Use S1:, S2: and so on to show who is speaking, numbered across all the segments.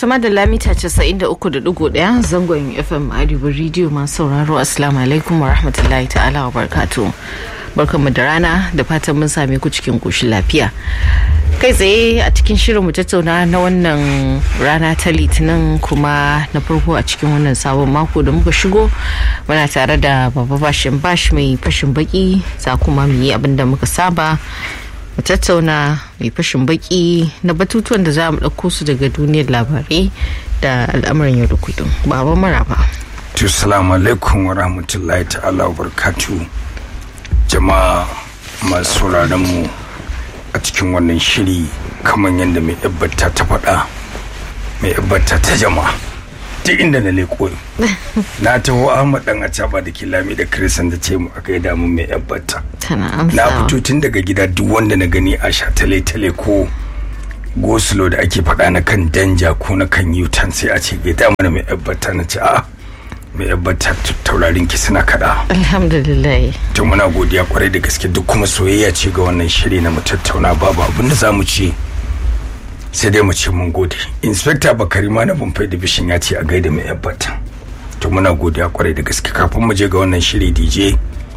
S1: da lamita 93.1 zangon FM Arewa Radio masu sauraro Assalamu alaikum wa rahmatullahi ta'ala wa barkatu. Barkanmu da rana da fatan mun same ku cikin koshin lafiya. Kai tsaye a cikin shirin mu tattauna na wannan rana ta litinin kuma na farko a cikin wannan sabon mako da muka shigo muna tare da baba bashin bash mai fashin baki za kuma mu yi abin da muka saba mu tattauna mai fashin baki na batutuwan da za mu ɗauko su daga duniyar labarai da al'amuran yau da kullum baba maraba
S2: to salamu alaikum wa rahmatullahi ta'ala wa barkatu jama'a masu sauraron mu a cikin wannan shiri kamar yadda mai yabbata ta faɗa mai yabbata ta jama'a duk inda na leko na taho ahmad dan acaba da kilami da krisan da ce mu aka yi damun mai yabbata
S1: tana
S2: na
S1: amsa
S2: fito tun daga gida duk wanda na gani a sha tale-tale ko goslo da ake faɗa na kan danja ko na kan yutan sai a ce gaida mana mai yabbata na ce a mai yabbata taurarin ki suna kaɗa
S1: alhamdulillah
S2: to muna godiya kwarai da gaske duk kuma soyayya ce ga wannan shiri na mu tattauna babu abin da za mu ce sai dai mu ce mun gode inspector bakari ma na bumfai division ya ce a gaida mai yabbata to muna godiya kwarai da gaske kafin mu je ga wannan shiri dj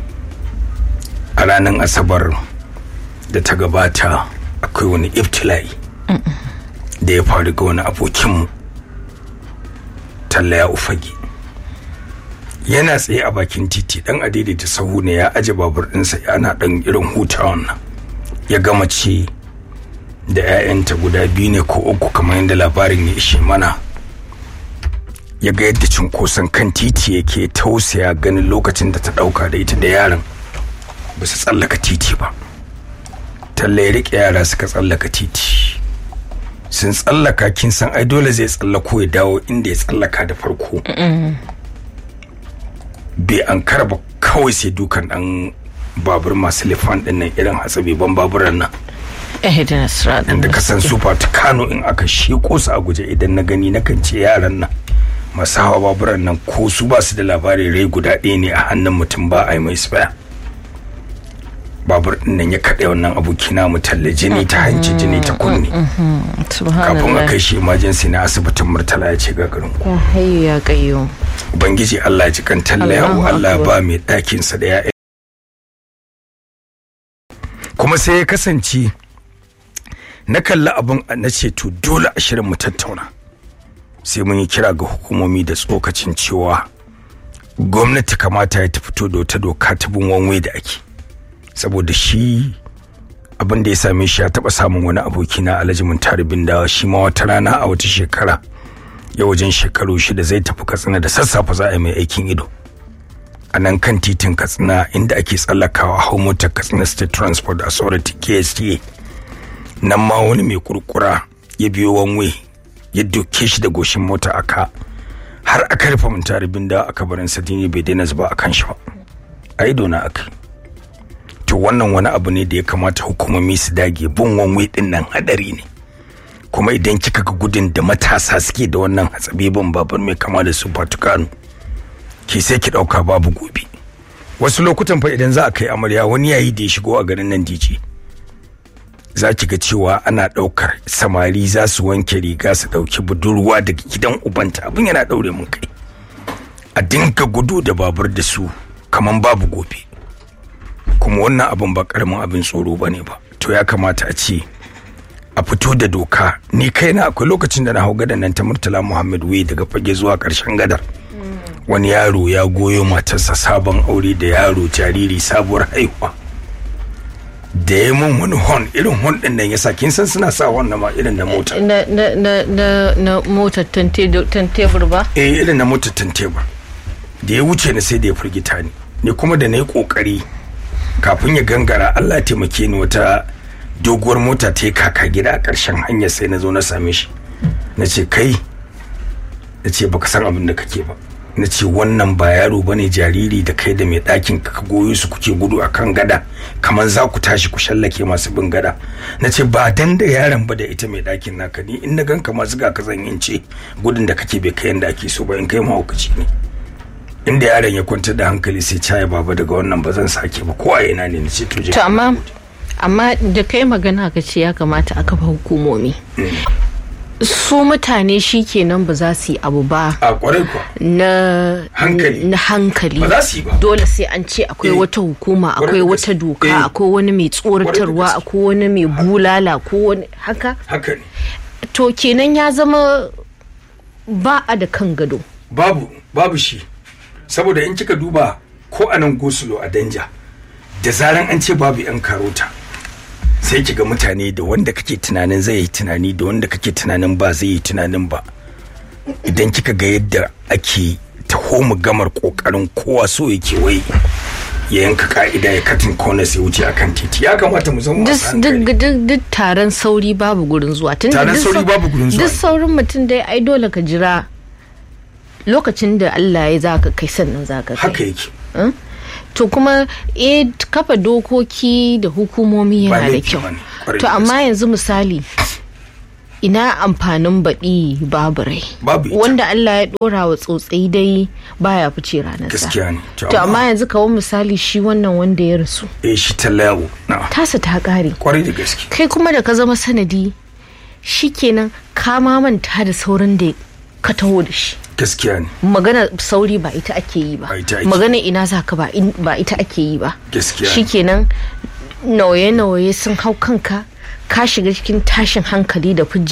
S2: a ranar asabar da ta gabata akwai wani iftila'i da ya faru ga wani abokinmu talla ya ufage yana tsaye a bakin titi dan adaidaita sahu ne ya aje babur ɗinsa yana ɗan irin hutawan nan ya gama ce da 'ya'yanta guda biyu ne ko uku kamar yadda labarin ya ishe mana ya ga yadda cunkoson kan titi yake tausaya ganin lokacin da ta ɗauka da ita da yaron ba su tsallaka titi ba talla ya riƙe yara suka tsallaka titi sun tsallaka kin san ai dole zai tsallako ya dawo inda ya tsallaka da farko bai an ba kawai sai dukan dan babur masu lifan din nan irin hatsabi ban baburan nan
S1: eh da nasra
S2: da ka san super ta kano in aka sheko su a guje idan na gani na kan ce yaran nan masu hawa baburan nan ko su ba su da labari rai guda ɗaya ne a hannun mutum ba a yi mai spare babur din nan ya kaɗe wannan abokina mu talle jini ta hanci jini ta kunne kafin a
S1: subhanallah
S2: kai shi emergency na asibitin murtala ya ce gagarin
S1: ya hayyu ya kayyo
S2: ubangiji Allah ya ji kan talle
S1: Allahu
S2: yawo Allah
S1: Akbar.
S2: ba mai ɗakinsa da ya kuma sai ya kasance na kalli abin na ce to dole a shirin mu tattauna sai mun yi kira ga hukumomi da tsokacin cewa gwamnati kamata ya ta fito da wata doka ta bin wanwe da ake saboda shi abin da ya same shi ya taba samun wani aboki na alhaji muntari bindawa shi ma wata rana a wata shekara ya wajen shekaru shida zai tafi katsina da sassafe za a yi mai aikin ido a nan kan titin katsina inda ake tsallakawa hau motar katsina state transport authority ksta nan ma wani mai kurkura ya biyo wanwe ya doke shi da goshin mota aka har aka rufe muntari bindawa a kabarin sadini bai daina zuba a kan shi ba a ido na aka to wannan wani abu ne da ya kamata hukumomi su dage bin wanwe din nan hadari ne kuma idan kika ga gudun da matasa suke da wannan hatsabibin babur mai kama da su fatukanu ki sai ki dauka babu gobe wasu lokutan fa idan za a kai amarya wani yayi da ya shigo a garin nan dije za ki ga cewa ana daukar samari za su wanke riga su dauki budurwa daga gidan ubanta abin yana daure mun kai a dinka gudu da babur da su kaman babu gobe kuma wannan abin ba karamin abin tsoro bane ba to ya kamata a ce a fito da doka ni kaina akwai lokacin da na hau gadan nan ta murtala muhammad wai daga fage zuwa karshen gadar wani yaro ya goyo matarsa sabon aure da yaro jariri sabuwar haihuwa da ya mun wani hon irin hon din nan yasa kin san suna sa hon na ma irin na mota
S1: na na na na na motar tantebur ba
S2: eh irin na motar tanteba da ya wuce ni sai da ya firgita ni ni kuma da na yi kokari kafin ya gangara Allah ya taimake ni wata doguwar mota ta yi kaka gida a ƙarshen hanyar sai na zo na same shi na ce kai na ce baka san abin da kake ba na ce wannan ba yaro ba ne jariri da kai da mai ɗakin ka goyo su kuke gudu a kan gada kamar za ku tashi ku shallake masu bin gada na ce ba dan da yaron ba da ita mai ɗakin naka ni in na ganka masu ga ka zan yin ce gudun da kake bai kai yanda ake so ba in kai mahaukaci ne inda yaron ya kwantar da hankali sai caya baba daga wannan ba zan sake ba ko a ina ne na ce to je
S1: to amma amma da kai magana ka ce ya kamata a kafa hukumomi su mutane shi kenan ba za su yi abu ba
S2: a kwarai kuwa
S1: na
S2: Hankali.
S1: na hankali
S2: Ba za su yi ba.
S1: dole sai an ce akwai
S2: Eh.
S1: wata hukuma
S2: Kwarai
S1: akwai
S2: da
S1: wata
S2: gaske.
S1: doka
S2: Eh.
S1: akwai wani mai tsoratarwa
S2: gaske.
S1: akwai wani mai bulala ko wani haka
S2: haka ne
S1: to kenan ya zama ba a da kan gado
S2: babu babu shi saboda in kika duba ko a nan gosulo a danja da zaran an ce babu yan karota sai kiga mutane da wanda kake tunanin zai yi tunani da wanda kake tunanin ba zai yi tunanin ba idan kika ga yadda ake taho mu gamar kokarin kowa so yake wai ya yanka ka'ida ya katin kona sai wuce akan titi ya kamata mu zama masu
S1: duk
S2: hankali
S1: duk duk taron sauri babu gurin zuwa tunda
S2: Taron
S1: duk
S2: sauri
S1: sau-
S2: babu gurin zuwa.
S1: duk saurin mutum dai ai dole ka jira lokacin da Allah ya zaka kai sannan zaka kai
S2: haka yake
S1: to kuma eh kafa dokoki da hukumomi
S2: Ba
S1: yana da
S2: laifi
S1: kyau
S2: bane, kwarai
S1: to
S2: da
S1: amma
S2: gaske.
S1: yanzu misali ina amfanin baɗi babu rai
S2: Babu ita.
S1: wanda Allah ya ɗora wa tsotsai dai baya fice ranar sa
S2: gaskiya ne
S1: to amma yanzu kawo misali shi wannan wanda ya rasu
S2: eh shi tallawo na
S1: tasa ta ƙare
S2: kwarai da gaske
S1: kai kuma da ka zama sanadi shikenan ka ma manta da sauran da ka taho da shi
S2: gaskiya ne
S1: magana sauri ba ita ake yi ba
S2: Ba ita ake.
S1: magana ina za ka ba in- ba ita ake yi ba
S2: Gaskiya.
S1: shikenan nauye-nauye sun hau kanka ka shiga cikin tashin hankali da